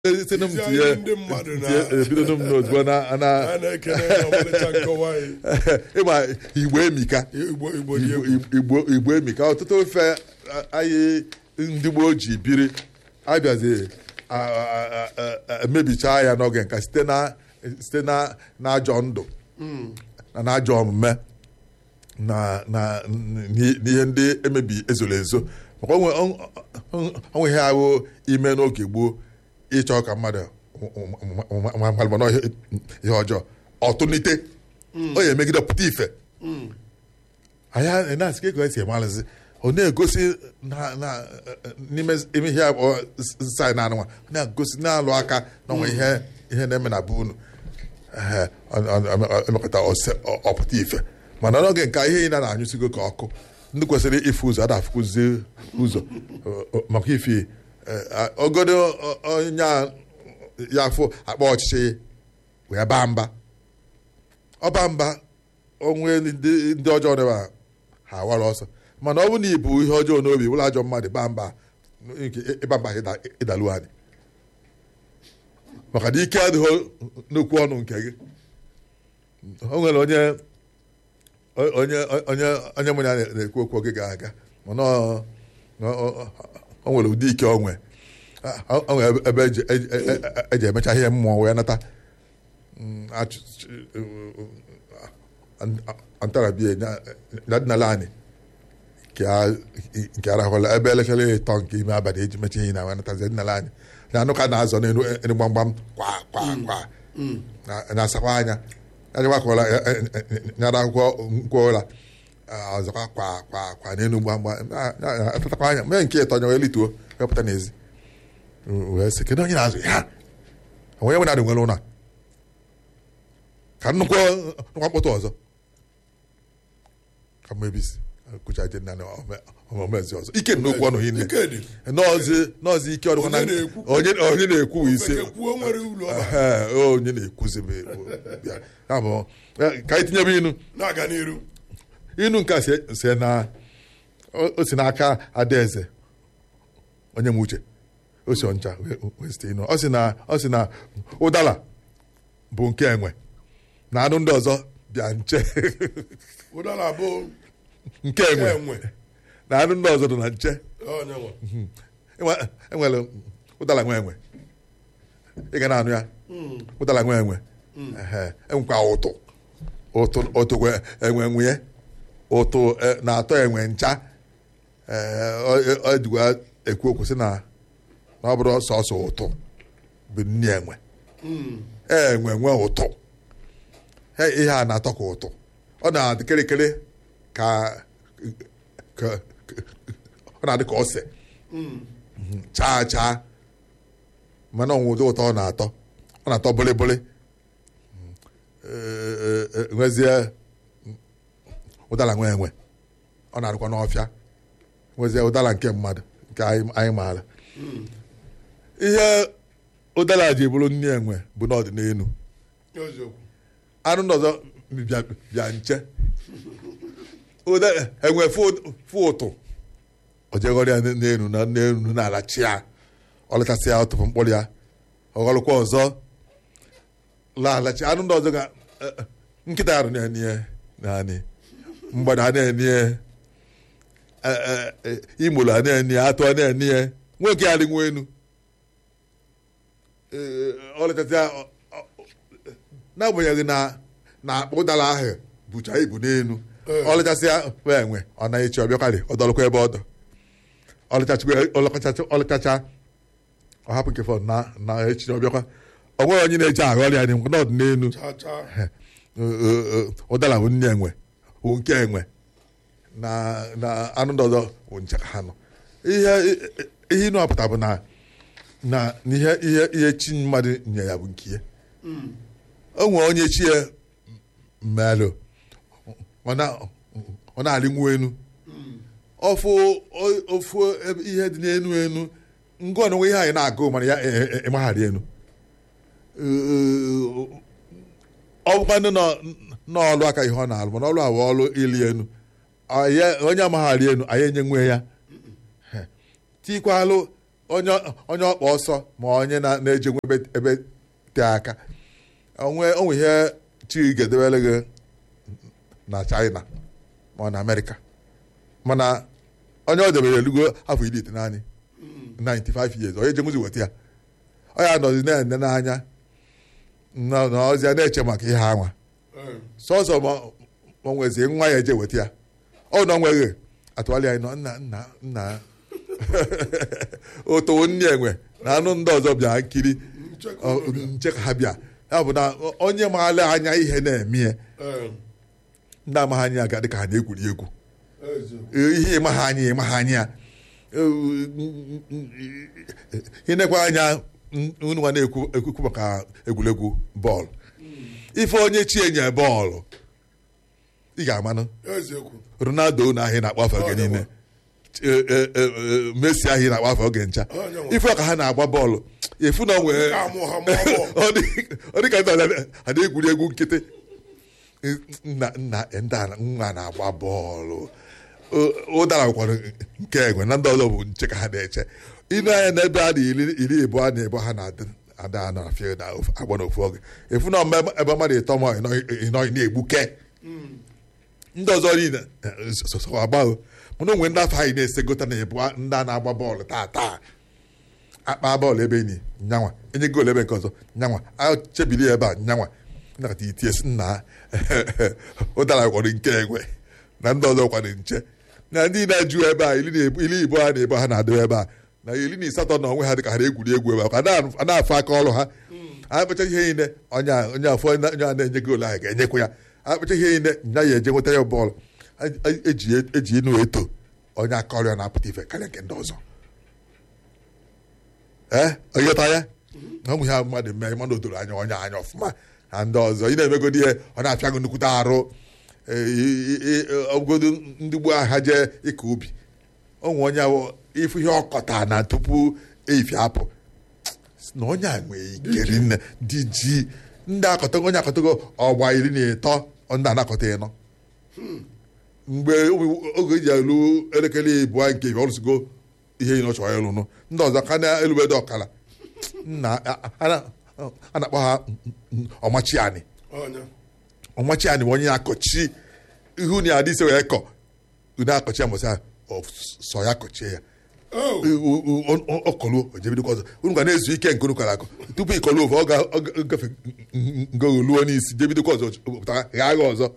site na m Izi tinye anyị ndị mmadụ na- tinye- ebido m n'ozugbo na a na na-ekene ya ọmalịcha nkọwa anyị ịma igbo emika igbo igbo dị Igbo- egwu igbo igbo emika ọtụtụ ofe a- anyị ndị gboo ji biri abịazi a- a- a- a- emebicha ya n'oge nka site na site na n'ajọ ndụ na n'ajọ omume na na n'i- n'ihe ndị emebi ezoro ezo maka onwe onwe ihe ahụ ime n'oge gboo ịchọ ka mmadụ malụmana ihe ọjọọ ọtụnite ọ ya emegide pụta ife anyị na-asị ka ego esi emalụzi ọ na-egosi na- na- n'ime ime ihe abụọ saị na anụnwa ọ na-egosi na-alụ aka na onwe ihe ihe na-eme na be unu Ehe, ọ- ọ- ọ- emekọta ose- ọ- ọpụta ife mana n'oge nke ihe ị na na-anyụsigo ka ọkụ ndị kwesịrị ịfụ ụzọ ada afụkụzi ụzọ ọ- ọ- maka ife eh, ogodo ọ- onye a ya afụ akpa ọchịchị wee baa mba ọba mba onwe ndị ndị ọjọọ dịba ha awara ọsọ mana ọ bụ na ibu ihe ọjọọ n'obi wụlọ ajọ mmadụ baa mba nke ịba mba ịda- ịdalu anyị maka na ike adịghị n'okwu ọnụ nke gị o nwere onye onye onye onye mụ na ya na-ekwu okwu oge ga-aga mana ọ- ọ- ọ- o nwere ụdị ike onwe o nwere ebe eji- eji eji emecha ihe mmụọ wee nata Mm, achụ- antarabie nadinala anyị nke arahụla ebe elekere ịtọ nke ime abalị eji mecha ihe na wanatazi dinala anyị na anụ ka na-azọ n'elu elu gbamgbam kwa kwa kwa na- na-asakwa anya anyakwakwala nyara akwụkwọ nkwụla ọzọkwa kwa kwa kwa n'elu gbamgbam Na- na- na- atatakwa anya mee nke ịtọ nya wee lituo wepụta n'ezi wee sị kedu onye na-azụ ya onye nwe na-adị nwere ụlọ a? ka nnukwu nnukwu mkpọtụ ọzọ ka mebisi kụchaje nna na omezi ọzọ ike nnukwu ọnụ hinne ike dị nọọzi nọọzi ike ọdụkwa na Onye na-ekwu. onye onye na-ekwu ise Bekee kwuo nwere ụlọ ọba Ehe, onye na-ekwuzi bụ bịa ya bụ eh, ka anyị tinyebe inu na-aga n'iru inu nke a si- si na o o si n'aka adaeze onye m uche o si ọncha wee- wee site inu ọ sị na ọ sị na ụdara bụ nke enwe na anụ ndị ọzọ bịa nche ụdara bụ nke enwe enwe na anụ ndị ọzọ dị na nche onye nwe Enwe- enwere ụdara nwe enwe ị ga na-anụ ya ụdara nwe enwe Ehe, enwekwa ụtụ ụtụ ụtụ kwe- enwe nwunye ụtụ eh, na-atọ enwe ncha Ee, ọ- ọ- ọ jikwa ekwu okwu sị na na ọ bụrụ sọsọ ụtụ bụ nni enwe enwe nwe ụtụ He, ihe a na-atọ ka ụtụ ọ na-adị kịrịkịrị ka ka- ka- ọ na-adị ka ose chaa chaa mana ọnwụ ụdị ụtọ ọ na-atọ ọ na-atọ bụlịbụlị Ee, ee, ee, nwezie ụdara nwe enwe ọ na-adịkwa n'ọfịa nwezie ụdara nke mmadụ nke anyị anyị maara ihe ụdara ji bụrụ nne enwe bụ n'ọdịnelu eziokwu anụ ndị ọzọ bịa bịa nche ụda enwe fụ- fụ ụtụ o jeghọrọ ya n'elu na n'elu n'ala chi ya ọ lechasị ya ọtụpụ mkpụrụ ya ọghọrọkwa ọzọ laghachi anụ ndị ọzọ ga eh, eh, nkịta ya na-enye naanị mgbada a na-enye imolu a na-enye atụ a na-enye nwoke ya rịnwa enu Eh, ọ lechasị ya ọ- ọ- n'agbanyeghị na na akpa ụdara ahụ bụcha ibu n'elu Ee. ọlịchasịa wee enwe ọ naghị echi ọbịakarị ọ dọrọkwa ebe ọ dọ ọlịchacha ọlịchacha ọ hapụ nke fọ na na echi ọbịakwa ọ nweghị onye na-eji aghọ ọrịa dị n'ọdụ n'elu chaa chaa ụdara bụ nne enwe bụ nke enwe na na anụ ndị ọzọ bụ nche ka ha nọ ihe ihe ịnụ apụta bụ na na ihe ihe ihe chi mmadụ nye ya bụ nke ya o nwere onye chi ya mmerụ ọ na- ọ na-arịnwu enu ofu o- ofu ebe ihe dị n'enu enu ngwa onwe ihe anyị na-agụ mana ya e- e- ịmagharị enu ọ bụkwa ndị nọ n'ọlụ aka ihe ọ na-alụ mana ọlụ awụ ọlụ ili enu Ọ ya- onye amagharị enu anyị enye nwe ya tikwalụ onye onye ọkpa ọsọ ma onye na- na-eje nwe ebe ebe tee aka onwe onwe ihe chi ga-edebere gị na China ma ọ na Amerịka mana onye ọ debere elugo afọ iri ite naanị 95 years onye jenwuzi weta ya ọ ya nọzi na-ene n'anya na na ọzi ya na-eche maka ihe anwa Eh, sọsọ ma ma ọ nwezie nwa ya eje weta ya ọ na ọ nweghị atụgharị anyị nọ nna nna nna otowo nne enwe na anụ ndị ọzọ bịa nkiri nchekwa ọ, obodo. nche ka ha bịa ya bụ na onye maala anya ihe na-eme ya Eh, ndị amaghị anya ga dịka ha na-egwuri egwu eziokwu. ihe ịma ha anya ịma ha anya ịnekwa anya unu nwa na-ekwu ekwukwu maka egwuregwu bọọlụ ife onye chi enye bọọlụ ị ga-amanụ eziokwu ronaldo na ahịa na-akpọ afọ oge niile E- e- e- e- messi ahịa na-akpọ afọ oge ncha Onye nwe. ife ọka ha na-agba bọọlụ efu na onwe Ka amụ ha mụọ bọọlụ. ọ dị- ọ dị ka ndị ọzọ ha na-egwuri egwu nkịtị nna nna ndị a nwa na-agba bọọlụ O- ụdara nwekwara nke enwe na ndị ọzọ bụ nche ka ha na-eche ịnụ anya n'ebe a dị iri iri abụọ na ebo ha na-adị ada anọ na field agba n'ofu oge efu na mgbe ebe mmadụ ịtọ ma ịnọghị na-egbuke ndị ọzọ niile eh, so- so- so agbaghị mana onwe ndị afọ anyị na-esegota na ebu ndị a na-agba bọọlụ taa taa akpa bọọlụ ebe enyi nyanwa enye goolu ebe nke ọzọ nyanwa achebili ebe a nyanwa nakata itie si nna ụdara kwado nke egwe na ndị ọzọ kwado nche na ndị na-ajụ ebe a iri na ebu- iri ibo ha na-ebo ha na-adị ebe a na iri na asatọ na onwe ha dị ka ha na-egwuri egwu ebe a ka a na-afụ aka ọrụ ha akpacha ihe niile onye a- onye afọ onye a na-enye goolu ahụ ga-enyekwa ya akpacha ihe niile nya ya eje nweta ya bọọlụ A- a- eji eji enu eto onye aka ọrụ ya na-apụta ife karịa nke ndị ọzọ ee onyeta ya na ụmụ ya mmadụ mee mana o doro anya onye anya ọfụma na ndị ọzọ ị na-emegodi ihe ọ na-apịa gị nnukwute arụ ee, i- i- i- ọbụgodu ndị gboo ha jee ịkọ ubi onwe onye ahụ ifu ihe ọkọta na tupu eyifi apụ sị na onye a nwee ikeri nne dị ji ndị akọtago onye akọtago ọgba iri na ịtọ ndị anakọta ịnọ mgbe oge eji elu elekere ịbụọ nke ibe ọrụsigo ihe ị chọrọ ịlụnụ ndị ọzọ ka na-elubedo ọkala nna a- a- a na-akpọ ha ọmachiani Onye. ọmachiani bụ onye na-akọchi ihu na adị ise wee kọ unu akọchi ya mbọsị a ọ sọ ya kọchie ya Oh, ọkọluo ojebidokwa ọzọ unu ga na-ezu ike nke unu kọrọ akọ tupu ịkọlu ofe ọ ga- ọ ga- gafe ngoluo n'isi jebidokwa ọzọ pụtara ghaa gha ọzọ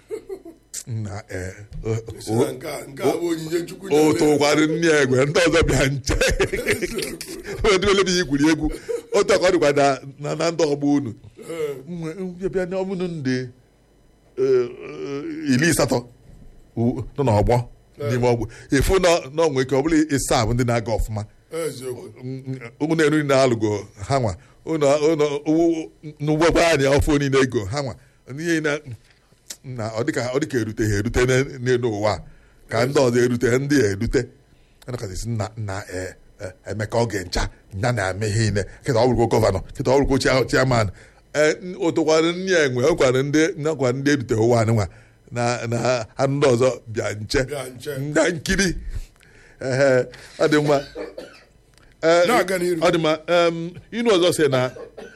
na ee si na nke a- nke a bụ onyinye Chukwu nyere. otu ụkwarị nne egwe ndị ọzọ bịa nche edibele bụ igwuri egwu otu ọka ọ dịkwa na- na na ndị ọgbọ unu Eh, Mgbe- bịa na ọmụnụ ndị eh, eh, iri asatọ u- nọ n'ọgbọ n'ime ọgbọ efu na na onwe ike ọ bụla ịsa bụ ndị na-aga ọfụma eziokwu ụmụ na-eru na-alụgo ha nwa n'ụgbọgba anyị ọfụ niile ego ha nwa n'ihe na na ọ dịka ọ dịka erute ha erute n'e- n'elu ụwa a. ka ndị ọzọ erute ndị a erute anakasịsị nna nna e- e- emeka oge ncha ya na-eme ihe niile kịta ọ bụrụkwa gọvanọ kịta ọ bụrụkwa chia- chairman ụtụkwara nne ya enwe ọkwara ndị nakwa ndị erute ụwa anyị nwa na na ha ndị ọzọ bịa nche Bịa nche. na nkiri ehe ọ dị mma Ee, Na-aga n'iru. ọ dị mma em, inu ọzọ si na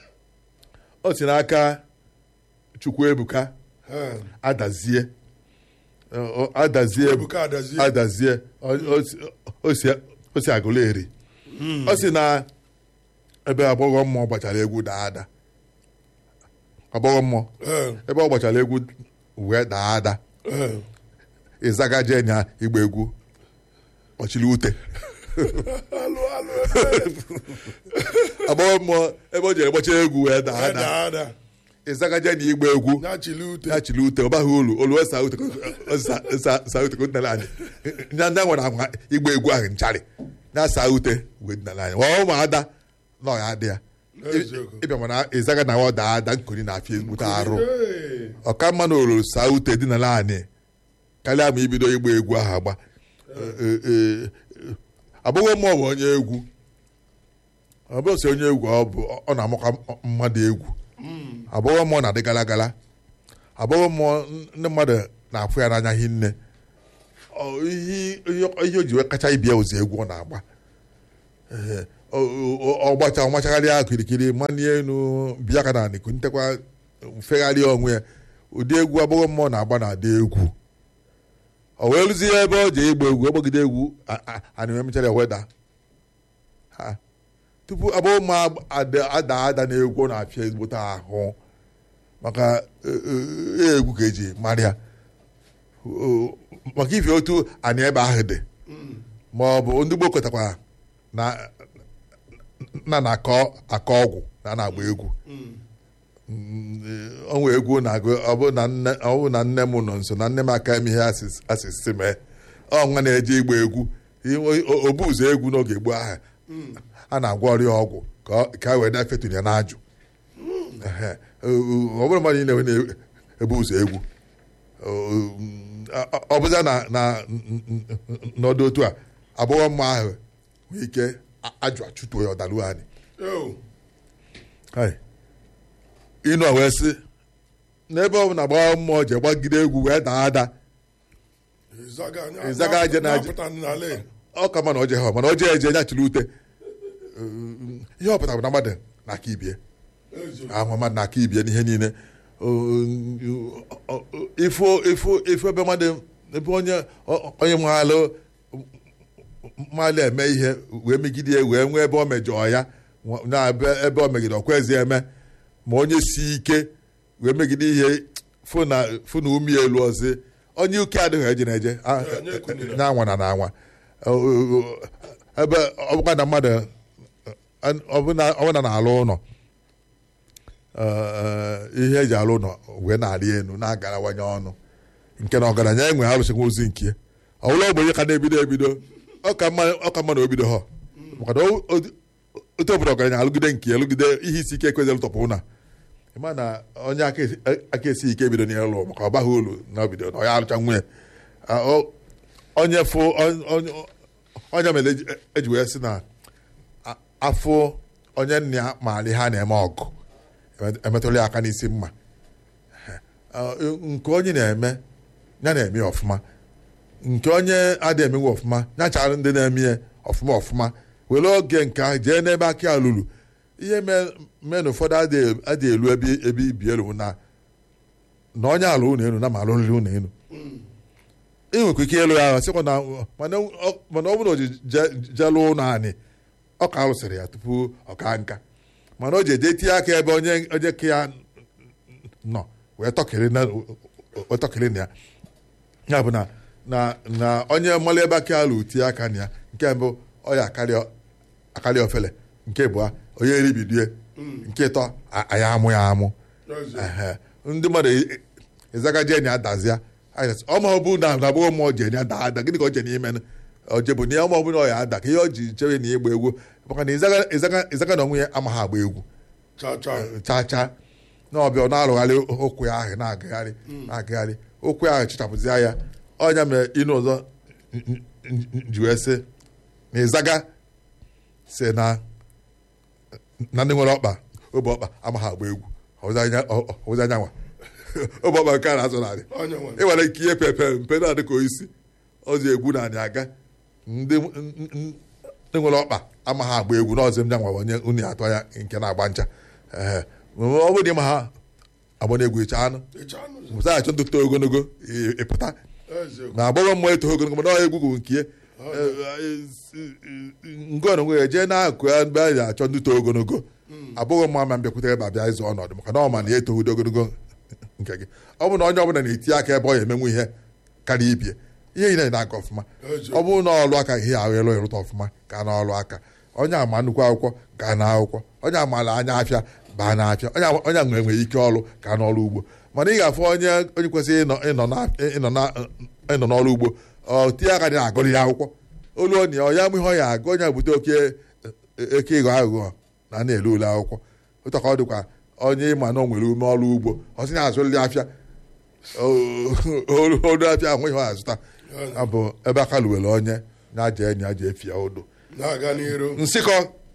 ọ si n'aka Chukwuebuka Eh, adazie Ọ- ọ- adazie Ebuka Adazie. adazie Ọ- ọ si- o si- o si agụla eri ọ si na ebe agbọghọ mmụọ gbachara egwu daa ada agbọghọ mmụọ eh, ebe ọ gbachara egwu wee daa ada eh. ịzaga jee nya igba egwu kpọchiri ute Alụ, alụ, agbọghọ mmụọ ebe o jere gbachara egwu wee daa eh. ada Ada, ada. ịzaga jee na igba egwu Na-achịli ute. ya chiri ute ọ baghị olu olu wee saa ute saa ute ka o dinara anyị nya nya nwere agwa igba egwu ahụ ncharị ya saa ute wee dinara anyị ọ ụmụada na ọ ya adị ya Eziokwu. ịbịa mana ịzaga na ọ daa ada nkuri na-afịa ezigbote arụ Eh, ọka mma na olulu saa ute dinara anyị karịa ma ibido igba egwu ahụ agba Ee, ee, agbọghọ mmụọ bụ onye egwu ọ bụrụ sị onye egwu ọ bụ ọ na-amakwa mmadụ egwu agbọghọ mmụọ na-adị gara gara agbọghọ mmụọ ndị mmadụ na-afụ ya n'anya hinne Ọ, ihe ihe- ihe o ji wee kacha ibia ụzọ egwu ọ na-agba Ee, ọ- ọ- ọ gbacha ọmachagharịa kirikiri manie enu bịa ka na anịkụ ntekwa mfegharịa onwe ya ụdị egwu agbọghọ mmụọ na-agba na-ada egwu o wee rụzie ebe ọ ji ịgba egwu ọgbagide egwu a- a- anịme mechara weda ha tupu agbọghọ mmụọ ada ada ada na egwu ọ na-afịa ezigbote ahụ maka e- e- egwu ka eji mara ya O- maka ife otu anyị ebe ahụ dị ma ọ bụ ndị gboo kọtakwara na na na-akọ akọ ọgwụ na na-agba egwu ọnwa egwu na-agụ ọ bụ na nne ọ bụ na nne m nọ nso na nne m aka eme ihe asịs- asịsị mee ọ nwa na-eje igba egwu Iwe- o- obu ụzọ egwu n'oge gboo ahụ a na-agwọ ọrịa ọgwụ ka ọ- ka e wee na-efetụrụ ya n'ajụ Ehe. O- o- ọ bụrụ mmadụ niile na-ebu ụzọ egwu ọ- ọ bụza na na n'ọdụ otu a agbọghọ mma ahụ nwee ike a- ajụ achụtuo ya ọdalu anyị Yo. Hai. ịnụ a wee sị n'ebe ọ bụ na agbọghọ mmụọ ji gbagide egwu wee daa ada Ịzaga anya- Ịzaga aja na aja. na-apụta n'ala. ọ ka ma na oje ha mana oje eje nyachiri ute ihe ọ pụtara bụ na mmadụ na-aka ibie Eziokwu. ahụ mmadụ na-aka ibie n'ihe niile ifo ifo ifo ebe mmadụ ebe onye onye maalụ mmalụ eme ihe wee megide ya wee nwee ebe o mejọọ ya na ebe ebe o megide ọkwezi eme ma onye si ike wee megide ihe fụ na fụ na ume elu ọzọ onye uke adịghị eje na-eje a- Ya, onye ekunila. na anwa na na anwa ebe ọ bụkwa na mmadụ ọbụna ọbụna na-alụ ụlọ ee, ihe eji alụ ụlọ wee na-arị elu na-agarawanye ọnụ nke na ọgaranya enwe arụsịkwa ozi nke ya ọ bụla ogbenye ka na-ebido ebido ọ ka mma ọ ka mma na obido ha maka na o- o- otu obodo ọgaranya alụgide nke ya alụgide ihe isi ike ekwezi tọpụ ụna ịma na onye aka esi- aka esi ike ebido n'ịlụ maka ọ baghị olu na obido na ọ ya alụcha nwunye Ah, o- onye fụ on- on- onye mere eji- eji wee sị na a- afụ onye nna ya maara ihe a na-eme ọgụ emetụla ya aka n'isi mma Ah, nke onye na-eme ya na-eme ya ọfụma nke onye adịghị emenwe ọfụma ya chara ndị na-eme ya ọfụma ọfụma were oge nke ahụ jee n'ebe aka ya lụrụ ihe mee mee na ụfọdụ adịghị adịghị elu ebe ebe ibi elu na na onye alụ ụlọ elu na ma alụrịrị ụlọ elu ị nwekwa ike ịlụ ya ahụ sịkwa na mana ọ- mana ọ bụrụ na o ji je- jee lụọ ụlọ anyị ọ ka alụsịrị ya tupu ọ ka nka mana o ji eje tinye aka ebe onye onye ka ya nọ wee tọkịrị na wee tọkịrị na ya ya bụ na na na onye mmalụ ebe aka alụ tie aka na ya nke mbụ ọ ya akarị akarị ofele nke abụọ onye eribidie nke ịtọ a- anyị amụ ya amụ Eziokwu. Ehe. ndị mmadụ e- ịzaga jeni adazia ọma ọ bụ na na agbụghọ mmụọ jeni ada ada gịnị ka o jeni ime oje bụ na ya ọma ọ bụ na ọ ya ada ka ihe o ji chere na ịgba egwu maka na ịzaga ịzaga ịzaga na onwe ya amaghị agba egwu Cha cha. chaa chaa na ọbịa ọ na-arụgharị okwu ya ahụ na-agagharị na-agagharị okwu ahụ chichapụzia ya ọnya mere ịnụ ọzọ n- n- n- ji wee sị na ịzaga si na na ndị nwere ọkpa obe ọkpa amaghị agba egwu ọwụzi anya ọ- ọwụzi anyanwa obe ọkpa nke a na-azụ narị Onye nwe. ị nwere ike ihe pepe mpe na-adị ka oisi ọzi egwu na anyị aga ndị n- n- ndị nwere ọkpa amaghị agba egwu n'ọzọ m nyanwa onye unu atọ ya nke na-agba ncha Ehe. ọ bụrụ na ịma ha agba n'egwu ịcha anụ Ịcha anụ. mụsa achọ ntụtụ ogologo ị- ịpụta Eziokwu. na agbọghọ mmụọ eto ogologo mana ọ egwu bụ nke ya ngọn onwe ya jee na-akụ ya mgbe a na-achọ ndị to ogologo agbọghọ mmụọ ma mbịakwute ebe abịa ịzụ ọnọdụ maka na ọ ma na ya etoghị ogologo nke gị ọ bụ na onye ọbụla na-eti aka ebe ọ ya emenwu ihe karịa ibie ihe niile na-aga ọfụma ọ bụrụ na ọlụ aka ihe ahụ ịlụ ịrụta ọfụma ka na ọlụ aka onye ama nnukwu akwụkwọ ka na akwụkwọ onye amaala anya afịa baa na afịa onye ama- onye nwere nwere ike ọlụ ka n'ọlụ ugbo mana ị ga-afụ onye onye kwesịrị ịnọ ịnọ na- ịnọ na- ịnọ n'ọlụ ugbo ọ tie aka dị na-agụrụ ya akwụkwọ olu onye ọ ya mụ ihe ọ ya agụ onye bute oke eke ịghọ aghụghọ na na-ele ule akwụkwọ ụtọ ka ọ dịkwa onye ịma na o nwere ume ọrụ ugbo ọ sị na azụrịrị afịa olu olu afịa ahụ ihe ọ azụta ọ bụ ebe aka luwere onye na-aja enyi aja efi ya odo Na-aga n'iru. nsịkọ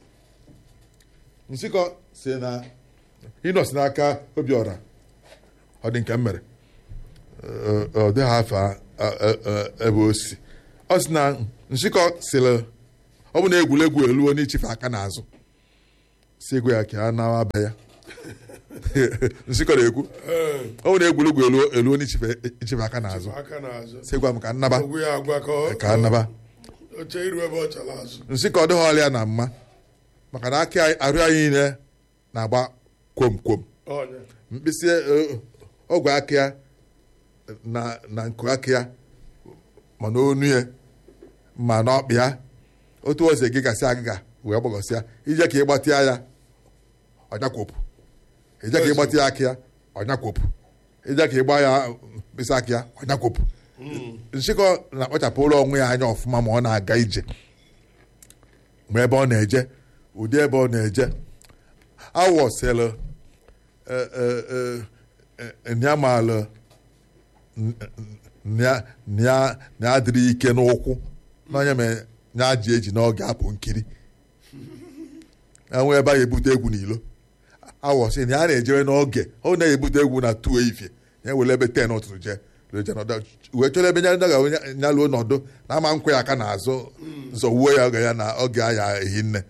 nsịkọ si na ịnọ si n'aka obiọra ọ dị nke m mere Ọ- ọ dịghị afọ a- a- a- ebe o si ọ si na nsịkọ sịrị ọ bụ na egwuregwu eluo n'ichife aka n'azụ si egwu ya ka a nawa be ya nsịkọ na-ekwu ee ọ bụ na egwuregwu eluo eluo n'ichife ichife aka n'azụ aka n'azụ si gwa m ka nnaba ogwu ya agwa ka ọ- ka nnaba oche iru ebe ọ chala azụ nsị ka ọ dịghị ọrịa na mma maka na aka anyị- arụ anyị niile na-agba kwom kwom ọnya mkpịsị eh, ọgwụ aka ya na na nku aka ya ma n'onu ya ma n'ọkpị ya otu ose gị gasị agịga wee gbagọsịa ije ka ịgbatịa ya ọnyakwopụ ije ka ịgbatịa aka ya ọnyakwopụ ije ka ịgba ya mkpịsị aka ya ọnyakwopụ nshịkọ na-akpachapụrụ onwe ya anya ọfụma ma ọ na-aga ije ma ebe ọ na-eje ụdị ebe ọ na-eje awọsịlụ nyamalụ na adịrị ike n'ụkwụ n'onye ma ya ji eji n'oge apụ nkiri enwe ebe a ga-ebute egwu n'ilo awọsị na ya na-ejere n'oge ọ na-ebute egwu na tuo ifie ya were ebe ten ụtụtụ jee leje nọdụ wee chọrọ ebe nya ga nya luo nọdụ na ama nkwe ya aka n'azụ nzọwuo ya oge ya na oge aya ehi nne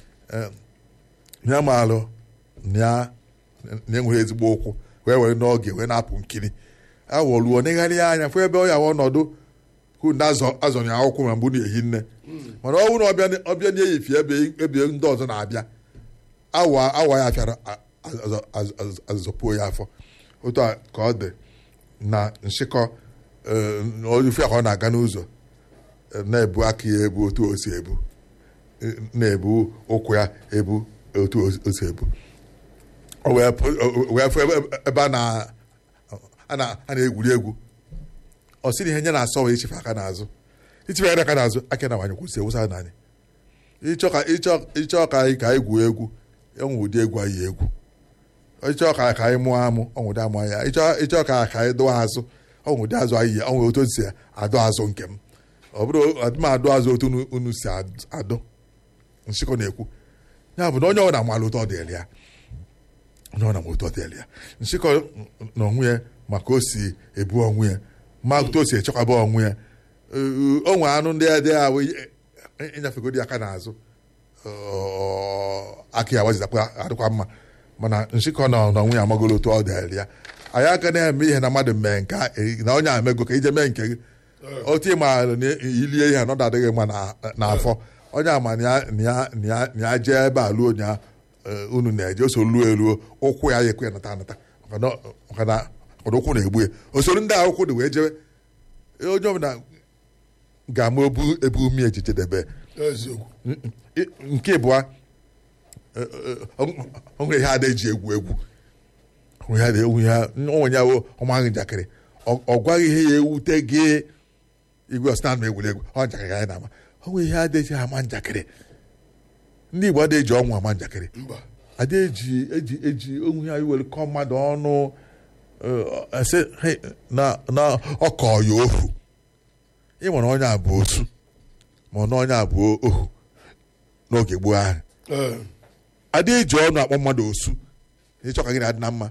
ya maalụ na na-enweghị ezigbo ụkwụ wee were n'oge wee na-apụ nkiri awọluo negharị anya fụ ebe ọ ya ọnọdụ hụ ndị azọ ya akwụkwọ ma mgbe na-ehi nne mana ọ bụrụ na ọbịa- ọbịa na-eyifi ebe ebe ndị ọzọ na-abịa awa awa ya fịara azụzọpuo ya afọ otu a ka ọ dị na nshịkọ ofe ka ọ na-aga n'ụzọ eh, na-ebu aka ya ebu otu o si ebu eh, na-ebu ụkwụ ya ebu otu o si ebu o wee pụ- o wee fụ ebe- ebe a na- a na- a na-egwuri egwu ọ sị na ihe nye na-asọ wee ichefe aka n'azụ ichefe aka n'azụ aka na nwanyị kwụsị ewusa n'anyị ịchọ ka ịchọ ịchọ ka anyị ka anyị gwuo egwu enwe ụdị egwu anyị egwu ịchọ ka ka anyị mụọ amụ ọnwụ ụdị amụ ya ịchọ ịchọ ka ka anyị dụọ azụ ọnwụ ụdị azụ anyị yi ọnwụ otu o si adụ azụ nke m ọ bụrụ adị m adụ azụ otu unu- unu si ad- adụ nshịkọ na-ekwu ya bụ na onye ọbụla mara otu ọ dịrị ya onye ọbụla ma otu ọ dịrị ya nshịkọ na onwe ya maka o si ebu onwe ya ma otu o si echekwaba onwe ya Ee, o nwere anụ ndị dị ahụ ịnyafegodi aka n'azụ ọ, aka ya wazizakwa adịkwa mma mana nshịkọ na na onwe ya amagolo otu ọ dịrị ya anyị aka na-eme ihe na mmadụ mee nke a, eh, na onye amego ka ije mee nke gị otu ịma na ilie ihe anọdụ adịghị mma na- n'afọ onye ama na ya- na ya- na ya- na ya jee ebe a luo nya unu na-eje o so luo eluo ụkwụ ya ya ekwe ya nata anata maka na maka na ọdụ ụkwụ na-egbu ya osoro ndị a ụkwụ dị wee jewe onye ọbụla ga-ama ebu ebu umi ejije debe eziokwu nke ịbụa o nwere ihe ada eji egwu egwu O nwere ihe ada egwu ya onwe ya wo ọmaghị njakịrị Ọ- ọ gwaghị ihe ya ewute gị igwe ọsịna na egwuregwu ọ njakịrị anyị na-ama o nwere ihe ada eji ama njakịrị ndị Igbo ada eji ọnwụ ama njakịrị mba ada eji eji eji onwe ya iwere kọọ mmadụ ọnụ eh, ese "Hey, na na ọkọ ya ohu ịmara onye a bụ otu ma na onye a bụ ohu n'oge gboo ahụ ee ada eji ọnụ akpọ mmadụ osu ịchọ ka gị na-adị na mma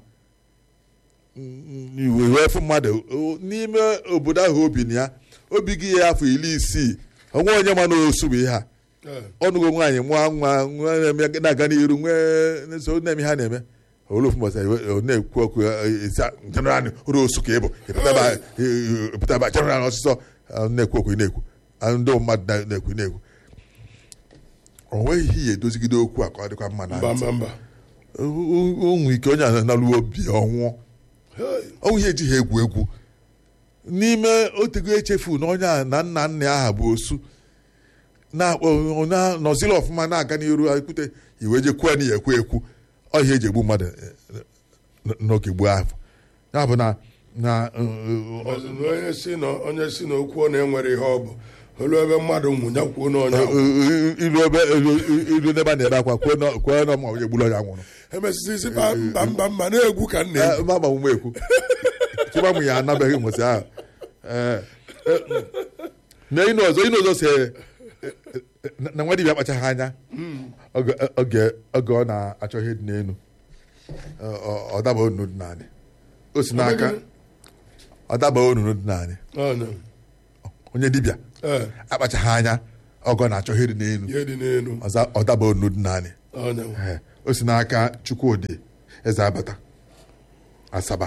Mm, iwe wee fụ mmadụ o- n'ime obodo ahụ obi na ya obi gị ya afọ iri isii onwe onye ma na osu bụ ihe a ee ọnụgo nwaanyị mụọ nwa nwa na-eme- na-aga n'iru nwee so na-eme ha na-eme olu ofu mbọsị ọ na-ekwu okwu jeneral olu osu ka ị bụ ịpụtaba jeneral ọsịsọ ọ na-ekwu okwu ị na-ekwu Ah, ndị mmadụ na- na-ekwu ị na-ekwu o nweghị ihe ya edozigide okwu a ka ọ dịkwa mma na mba ntị. mba mba O- o nwere ike onye a na-alụ obi ọnwụọ Hey, ọnwụ ihe ejighị egwu egwu n'ime otego echefu na onye a na nna nna ya aha bụ osu na-akpọ na- nọziri ọfụma na-aga n'iru ekwute iwe je kwuo na ya ekwu ekwu ọ ihe eji egbu mmadụ eh, n- n'oge gboo ahụ ya bụ na na eh, ọzọ na onye si na onye si na okwu ọ na-enwere ihe ọ bụ olu ebe mmadụ nwụnya kwuo na onye ahụ. eh, ilu ebe ilu- ilu n'ebe a na-ebe akwa kwuo na kwuo na ma onye gburu onye nwụrụ emesịsị isi mba mba mba mba na-egwu ka nna egwu ma agbanwe ekwu chịba mụ ya anabeghị mbọsị ahụ Eh, eh, na ịnụ ọzọ ịnụ ọzọ si eh, eh, na na nwa dibịa akpachaghị anya oge oge oge ọ na-achọ ihe dị n'elu Eh, ọ- ọ daba onunu dị naanị o si n'aka ọ daba onunu dị naanị Ọ, no. onye dibịa Ee, akpachaghị anya ọgọ na-achọ ihe dị n'elu ihe dị n'elu ọza ọdaba onu dị naanị onye nwe. Ee, o si n'aka chukwudị eze abata asaba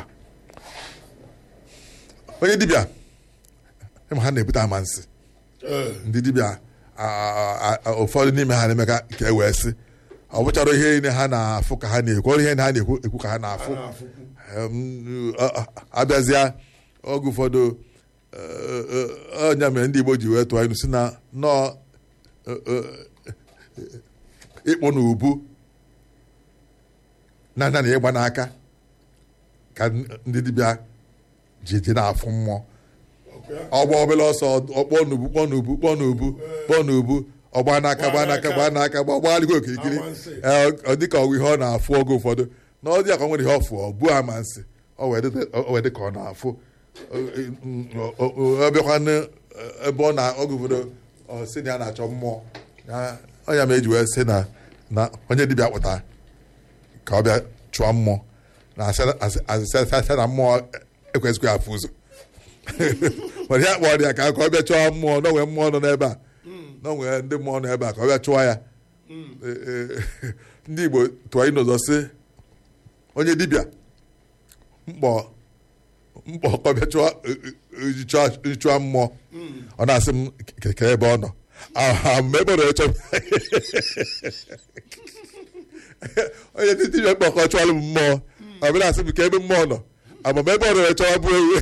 onye dibịa ịma ha na-ebute amansi Ee, ndị dibịa a- a- a- ụfọdụ n'ime ha na-eme ka ka e wee sị ọ bụchara ihe niile ha na-afụ ka ha na-ekwu ọ ihe ha na-ekwu ekwu ka ha a na-afụ na-afụkwu. Em, a- a- abịazịa oge ụfọdụ eh, eh, ọnya mere ndị Igbo ji wee tụọ ilu si na nọọ eh, eh, ịkpụ na ubu na na ịgba n'aka ka ndị dibịa ji ji na-afụ mmụọ Okay. ọgba obere ọsọ ọkpọ n'ubu kpọ n'ubu kpọ n'ubu kpọ n'ubu ọgba n'aka gba n'aka gba n'aka gba gbagharịgo okirikiri Amansi. Ee, ọ dịka ọgwụ ihe ọ na-afụ oge ụfọdụ na ọ dị ka ọ nwere ihe ọ fụ ọ bụ amansi ọ wee dị- ọ wee dị ka ọ na-afụ Ọ- ọ- ọ- ọ bịakwanụ ebe ọ na oge ụfọdụ ọ sị na ya na-achọ mmụọ Ya- ọ ya ma eji wee sị na na onye dibịa kpụta ka ọ bịa chụọ mmụọ na asị- asị- asị asị na mmụọ ekwesịghị afụ ụzọ mana ya kpọrọ ya ka ka ọ bịa chụọ mmụọ na onwe mmụọ nọ n'ebe a na onwe ndị mmụọ nọ ebe a ka ọ bịa chụọ ya Ee, ee, ndị Igbo tụọ ịnụ ụzọ sị onye dibịa mkpọ mkpọ ka ọ bịa chụọ e- e- e- chụọ- chụọ mmụọ ọ na-asị m ke- ke ebe ọ nọ Ah, ma ebe ọ nọ chọ onye ndị dibịa mkpọ ka ọ chụọrọ m mmụọ ọ bịa na-asị m ka ebe mmụọ nọ ama m ebe ọ nọ chọwa bụ ewu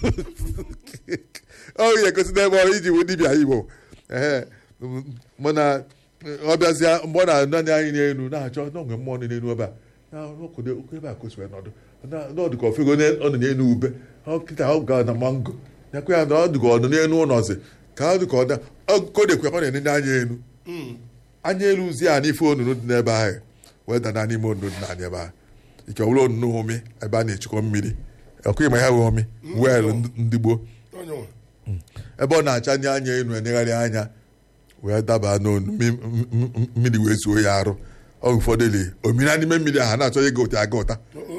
ọ ga-egosi n'ebe ọrụ iji wụ dibịa Igbo ee mana ọ bịazịa mgbe ọ na-anọ anya anyị n'elu na-achọ n'onwe mmụọ nọ n'elu ebe a na ọkụdo okwu ebe a ka o si wee nọdụ Na- na ọ dị ka ofego ọ nọ n'elu ube ọ kịta ọ ga na mango nyakwa ya na ọ dị ka ọ nọ n'elu ụlọzi ka ọ dị ka ọ da kodekwe ọ na-enene anya elu anya elu zi a n'ife onunu dị n'ebe ahụ wee dana n'ime onunu dị n'anya ebe ahụ ike ọ bụrụ onunu omi ebe a na-echekwa mmiri ọkụ ịma ya wee omi wel ndị gboo onye nwe. ebe ọ na-acha ndị anya elu enegharị anya wee daba n'onu mmi- m- m- mmiri wee zuo ya arụ ọ ụfọdụ li omira n'ime mmiri ahụ a na-achọ ịga ụta aga ụta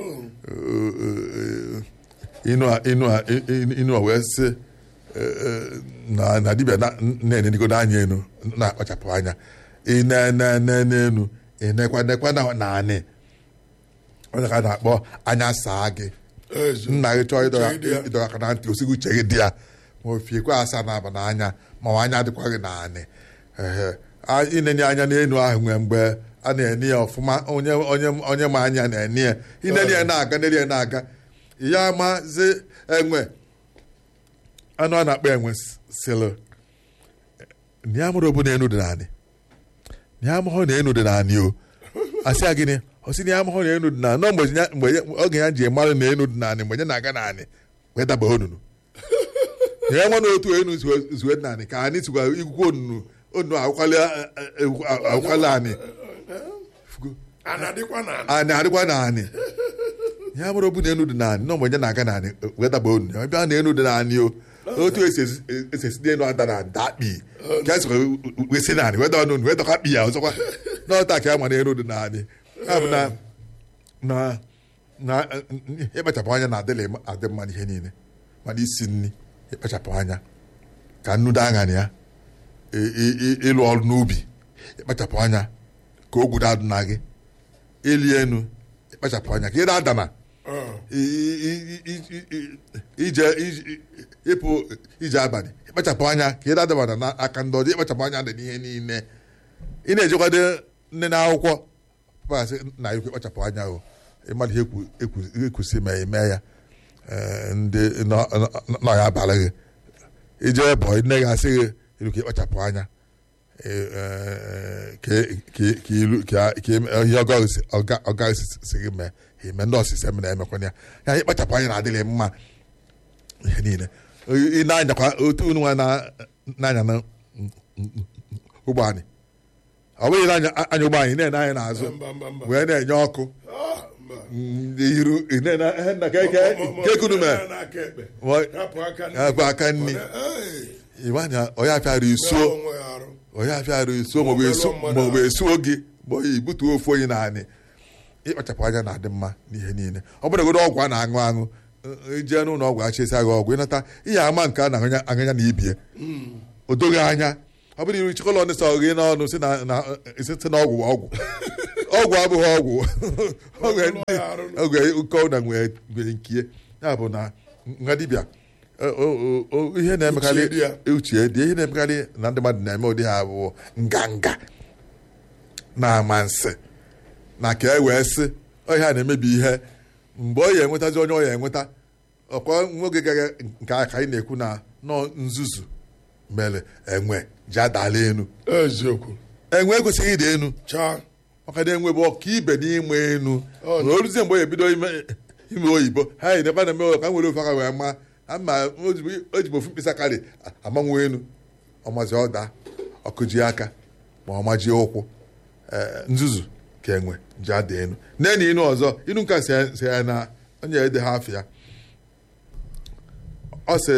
Oh, inu a inu a inu- inu a wee sị eh, eh, na na dibịa na- na-enenigo n'anya enu na-akpachapụ anya ine n'enu enekwa nekwa na naanị onye ka a na-akpọ anya saa gị ezi. nna gị chọọ ịdọga Uche dị ya. ịdọga aka na ntị osighi uche gị dị ya ma o fiekwa asa na-aba n'anya ma ọ anya dịkwa gị naanị ehe A- inenye anya n'enu ahụ nwee mgbe a na-eni ya ọfụma onye onye onye ma anya na-eni ya ineni ya na-aga neri ya na-aga ya mazi enwe anụ a na-akpọ enwe sịlụ na ya mụrụ obu na enu dị naanị na ya amụghọ na enu dị naanị o asị ya gịnị ọ sị na ya amụghọ na enu dị naanị nọ mgbe ya- mgbe ya- oge ya ji mara na enu dị naanị mgbe ya na-aga naanị wee daba onunu na ya nwe na otu enu zuo- zuo dị naanị ka anyị sikwa igwukwo onunu onunu akwụkwala akwụkwala anyị a na-adịkwa na anyị adịkwa naanị ya mụrụ obu na enu dị naanị nọ mgbe ya na-aga naanị wee daba onunu ya bịa na enu dị naanị o otu esi esi- esi esi n'elu ada na ada akpị ka a sikwa wee si naanị wee dọọ n'onu wee dọkwa akpị ya ọzọkwa n'ọta ka ya ma na enu dị naanị ya bụ na na na ịkpachapụ anya na-adịla adị mma n'ihe niile mana isi nri ịkpachapụ anya ka nnu daa aṅara ya ị- ị- ị- ịlụ ọrụ n'ubi ịkpachapụ anya ka ogwu adụ na gị ịli enu ịkpachapụ anya ka ị na-adana Oh, i- i- i- i- i- ije ije- ịpụ ije abalị ịkpachapụ anya ka ị na-adabana n'aka ndị ọjọọ ịkpachapụ anya dị n'ihe niile ị na-ejekwado nne na akwụkwọ pasị na ekwu ịkpachapụ anya o ịmadụ ihe ekwu- ekwu- ekwusi ma eme ya ee, ndị nọ- nọ- nọ ya abalị gị ije bụ nne gị asị gị ilu ka ịkpachapụ anya ee, ee, ka ka- ka ilu ka ka eme- ihe ọga si- ọga ọga si- si gị mee ime ndị ọsịsa mere emekwana ya ya ịkpachapụ anya na-adịghị mma ihe niile ị na-anyakwa otu unu nwa na- na-anya na ụgbọ anyị ọ bụghị na-anya anya ụgbọ anyị na-ene anya n'azụ mba mba mba wee na-enye ọkụ Ah, mba. ndị iru ị na-ene ihe nna ka eke Mo- mo- ka ekunu mee mo- n'aka ekpe. Wa- Rapụ aka nri. rapụ aka nri. Hey, ịwa anya onye afịara isuo merụọ onwe ya arụ. onye afịara isuo maọbụ esu maọbụ esuo gị ma oyi butuo ofu onye naanị ịkpachapụ anya na-adị mma n'ihe niile ọ bụrụ godo ọgwụ a na-aṅụ aṅụ ijee n'ụlọ ọgwụ achịsa gị ọgwụ ịnata ihe ama nke a na-aṅụnya aṅụnya na ibie o doghị anya ọ bụrụ iru chikọlọ ndị sọ gị n'ọnụ si na na si si na ọgwụ ọgwụ ọgwụ abụghị ọgwụ ọgwụ Ọgwụ ya arụ. oge ụkọ na nwere nwere nkie ya bụ na nwa dibịa o- o- o- ihe na-emekarị Uche dị ya. uche dị ihe na-emekarị na ndị mmadụ na-eme ụdị ha bụ nganga na amansi na ka e wee sị ọhịa na-emebi ihe mgbe ọ ya enwetazi onye ọ ya enweta ọkwa nwoge gara nke a ka anyị na-ekwu na nọ nzuzu mere enwe ji adala enu eziokwu enwe ekwesịghị ịda enu chaa maka na enwe bụ ọka ibe n'ime enu Ọ na oluzie mgbe o ebido ime ime oyibo ha yi nebe na-eme ka nwere ofe aka wee ma ama o jibu- o jibu ofu mkpịsị aka dị amanwe enu ọmazi ọda ọkụji aka ma ọmaji ụkwụ ee, nzuzu ka enwe ji ada enu neni inu ọzọ inu nka si ya- si ya na onye ede ha afọ ya ọ sị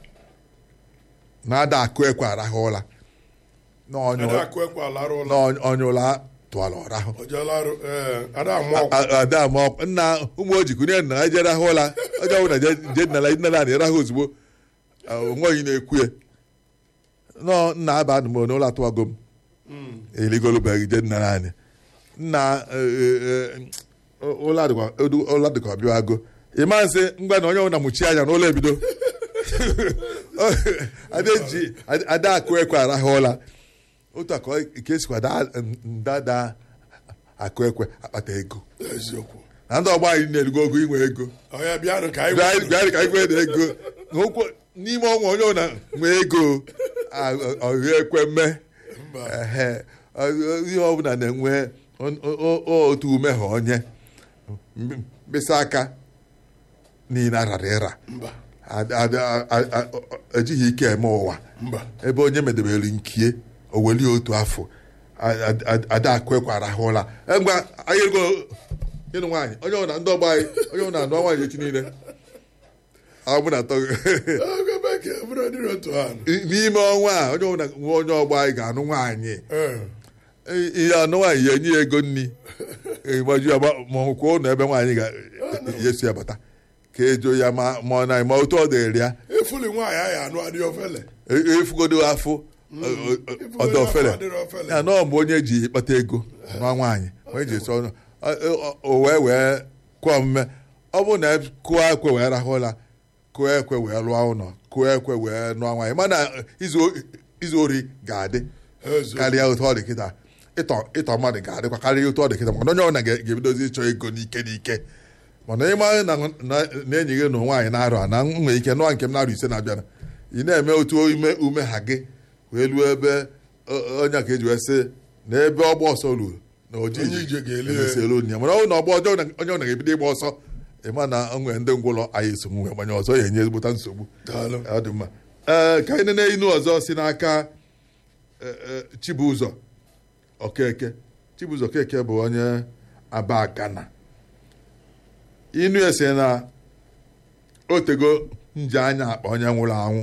na ada akụ ekwe arahụ ụla na onye ada akụ ekwe alarụ ụlọ na onye ụla tụọla ọrahụ ojalarụ ee ada amụ ọkụ A- ada ma ọ- nna ụmụ ojikwu nye nna ha jere ahụ ụla onye ọbụla je je nala nala na ịrahụ ozugbo onweghị na-ekwu ya nọ nna aba anụ m n'ụlọ atụwago m eligolobeghị je nna anyị nna eh, eh, ụlọ adịkwa edu- ụlọ dịka ọbịago ịma nsị ngwa na onye ọbụla mụchi anya n'ụlọ ebido ada eji ada akụ ekwe arahụ ụla otu a ka ọ- ka esikwa daa ndada akụ ekwe akpata ego eziokwu na ndị ọgbọ anyị na-erugo ogo inwe ego ọya bịanụ ka anyị Bịa- bịa ka anyị nwee na ego N'okwu- n'ime ọnwa onye ọbụla nwee ego ọhụ ekwe mme Mba. Ehe. Ọ- ihe ọbụla na-enwe o- o- o- otu ume ha onye M- mkpịsị aka niile arara ịra mba Ad- ad- a- a- a- ejighị ike eme ụwa mba ebe onye medebere nkie o welie otu afọ a- a- a- ada akụ ekwe arahụla mgbe anyị ego ịnụ nwaanyị onye ọbụla ndị ọgba anyị onye ọbụla anụ nwaanyị echi niile ọ bụ na atọ oge bekee bụrụ dịrị otu ahụ n'ime ọnwa a onye ọbụla nwe onye ọgba anyị ga-anụ nwaanyị ee ihe anụ nwaanyị ya enye ya ego nri gbaju ya ma- ma ọ kwuo ụlọ ebe nwaanyị ga-esi ya bata ka ejo ya ma ma ọ na ma otu ọ dịrị ya efuli nwaanyị ahụ anụ adị ofele e- efugodo afọ ọdọ ofele adịrị ofele ya nọọ mgbe onye ji kpata ego nwa nwaanyị onye ji esi ọnụ ọ- ọ- o wee wee kụọ omume ọ bụrụ na kụọ ekwe wee rahụ ụra kụọ ekwe wee lụọ ụlọ kụọ ekwe wee nụọ nwaanyị mana izu izu ori ga-adị eziokwu karịa otu ọ dị kịta ịtọ ịtọ mmadụ ga-adịkwa karịa otu ọ dị kịta maka na onye ọbụla ga- ga-ebidozi ịchọ ego n'ike n'ike mana ịma na na- na enyi gị na nwaanyị na-arụ a na m nwere ike nụọ nke m na-arụ ise na-abịara ị na-eme otu ume ume ha gị wee luo ebe o- onye ka eji wee sị na ebe ọgba ọsọ ruru na oji Onye ije ga-eli ya. emesielu ya mana ọ bụ na ọgba ọjọọ na- onye ọ na-ebido ịgba ọsọ ịma na o nwere ndị ngwụlọ anyị eso m wee gbanye ọzọ ya enye ezigbota nsogbu daalụ ọ dị mma ee ka anyị nene inu ọzọ si n'aka e, e, Chibụzọ Okeke Chibụzọ Okeke bụ onye Aba Gana inu ya si na otego nje anya akpa onye nwụrụ anwụ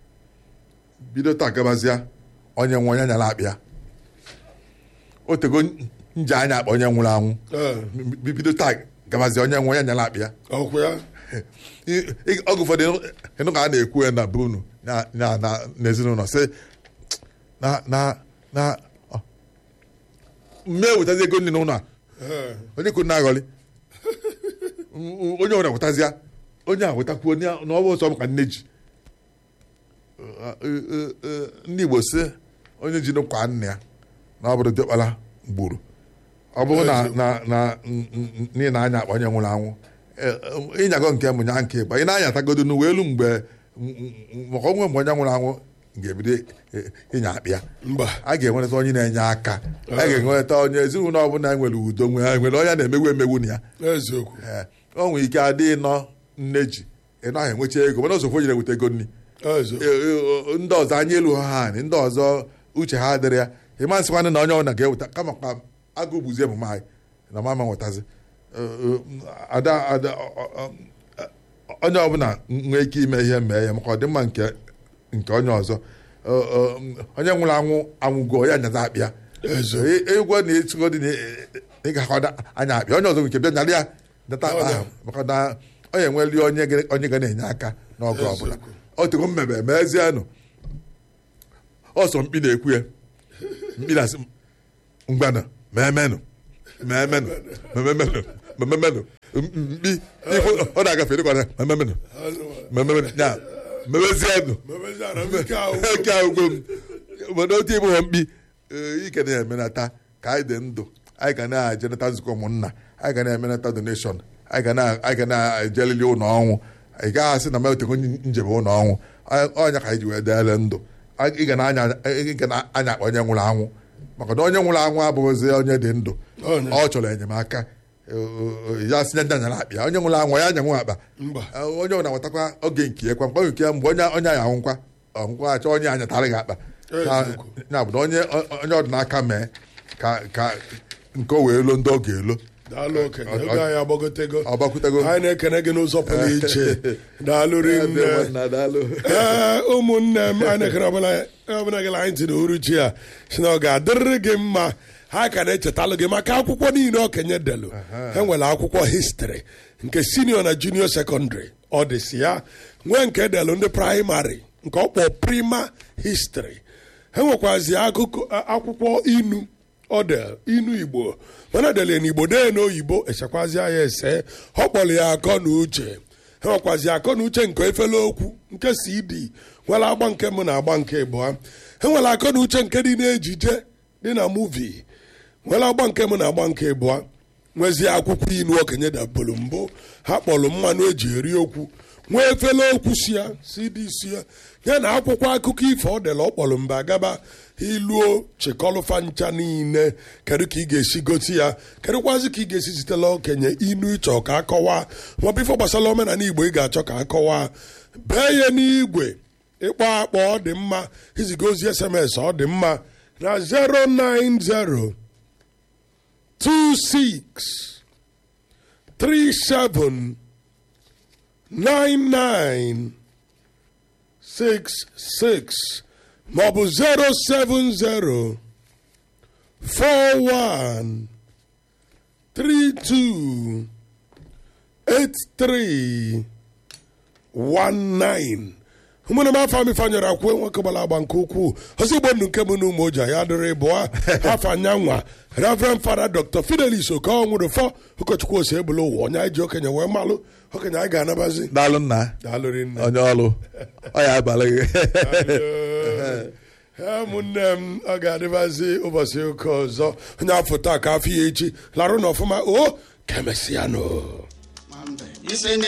bido taa gabazịa onye nwe onye nyara akpịa otego nje anya akpa onye nwụrụ anwụ ee Bi- bido taa gabazịa onye nwe onye nyara akpịa ọkwụ ya I- i- oge ụfọdụ ịnụ- ịnụ ka a na-ekwu ya na be unu na- na- na- n'ezinụlọ sị na na na ọ, mme wetazi ego nri n'ụlọ a ee onye kwuru na-aghọli M- onye ọbụla wetazịa onye a wetakwuo na ọ bụ ọsọ m ka nne ji Ọ, ọ, ọ, ọ, ndị Igbo sị onye ji n'ụkwa nna ya na ọ bụrụ dịkpara gburu ọ bụrụ na na na n'ihi na anya akpa onye nwụrụ anwụ eh, eh, ịnyago nke mụ nya nke ịgba ị na-anyatagodo n'uwe elu mgbe m- m- maka onwe mgbe onye nwụrụ anwụ ga-ebido eh, ịnya akpị ya mba a ga-enweta onye na-enye aka a ga-enweta onye ezinụlọ ọbụla nwere udo nwere nwere onye na-emegbu emegbu na ya eziokwu Ee, o nwere ike adị nọ nne ji ị naghị enwecha ego mana ozokwu nyere weta ego nri eziokwu Ee, ee, ndị ọzọ anya elu ha anyị ndị ọzọ uche ha adịrị ya ịma nsịkwanị na onye ọbụla ga-eweta kama ka agụ bụzi emume anyị na mama nwetazi Ee, ee, ada ada ọ- ọ- ọ- onye ọbụla nwee ike ime ihe mee ya maka ọdịmma nke nke onye ọzọ Ee, ee, onye nwụrụ anwụ anwụgo ya nyaza akpịa eziokwu egwu na etugo dị na ị ga-akwado anya akpịa onye ọzọ nke bịa nyara ya data akpa ahụ maka na onye enweli onye ga- onye ga na-enye aka n'oge ọbụla o tego mmebe mezienụ ọsọ mkpi na-ekwu ya mkpi na-asị m, ngwanụ meemenụ meemenụ meemenụ meemenụ mkpi ifu ọ na-agafe dịkwana meemenụ meemenụ ya mewezienụ mebeziara m ike ahụ eke agwụ m obodo otu ịbụ ha mkpi ee, ike na-emenata ka anyị dị ndụ anyị ga na-ejenata nzukọ ụmụnna anyị ga na-emenata donation anyị ga na- anyị ga na-ejelili ụlọ ọnwụ ị gaghị asị na metego njebe ụlọ ọnwụ Anyị- ọnya ka anyị ji wee deele ndụ Anyị- ị ga na-anya ị ga na-anya akpa onye nwụrụ anwụ maka na onye nwụrụ anwụ abụghịzi onye dị ndụ Onye. ọ chọrọ enyemaka ya si nya nyara akpa ya onye nwụrụ anwụ ya nyanwụ akpa mba onye ọ na-awetakwa oge nke ya kwa mgbe nke ya mgbe onye onye ya anwụkwa ọnwụkwa achọ onye anyatara gị akpa Ya- Eziokwu. ya bụ na onye onye ọdịnaka mee ka ka nke o wee lo ndị ọ ga-elo daalụ okenye oge anyị agbagotego ọ gbakwutego anyị na-ekene gị n'ụzọ pụrụ iche daalụ rinne ee ụmụnne m anyị na-ekere ọbụla ọbụla gị anyị tiri uruchi a si na ọ ga-adịrịrị gị mma ha ka na-echetalụ gị maka akwụkwọ niile okenye delu ha nwere akwụkwọ histri nke sinio na junio sekọndịrị ọ dị si ya nwee nke delu ndị praịmarị nke ọ kpọ prima histri ha nwekwazi akụkọ akwụkwọ inu odel inu igbo mana dele n'igbo dee n'oyibo echekwazi ya ese ọ kpọrọ ya akọ na uche ha nwekwazi akọ na uche nke efele okwu nke cd nwere agba nke mụ na agba nke ịbụa ha nwere akọ na uche nke dị n'ejije dị na muvi nwere agba nke mụ na agba nke ịbụa nwezie akwụkwọ inu okenye dabolo mbụ ha kpọrọ mmanụ eji eri okwu nwee efele okwu si ya cd si ya ya na akwụkwọ akụkọ ifo ọ dela ọ kpọrọ mba gaba iluo chịkọlụfa ncha niile kedu ka ị ga-esi gosi ya kedụkwazi ka ị ga-esi sitela okenye inu ịchọ ka akọwa maọbụ ife gbasara omenala igbo ị ga-achọ ka akọwa bee ya n'igwe ịkpọ akpọ ọ dị mma iziga ozi sms ọ dị mma na 090 26 37 99 66 maọbụ 070 41 32 83 19 ụmụnne m afọ m ifeanyere akwụ nwoke gbara agba nke ukwuu ọzọ igbo ndụ nke m na ụmụ oji ya dịrị bụa afọ anyanwa reverend fada dr fidelis okonwụrụ fọ ụkọchukwu ose ebula ụwa onye anyị ji okenye wee malụ okenye anyị ga-anabazi daalụ nna daalụrị nne onye ọrụ ọ ya abalị gị Ee, ụmụnne m ọ ga-adịbazi ụbọchị ụka ọzọ onye afọ taa ka afọ ya echi larụ n'ọfụma o ka emesịa nụ Ise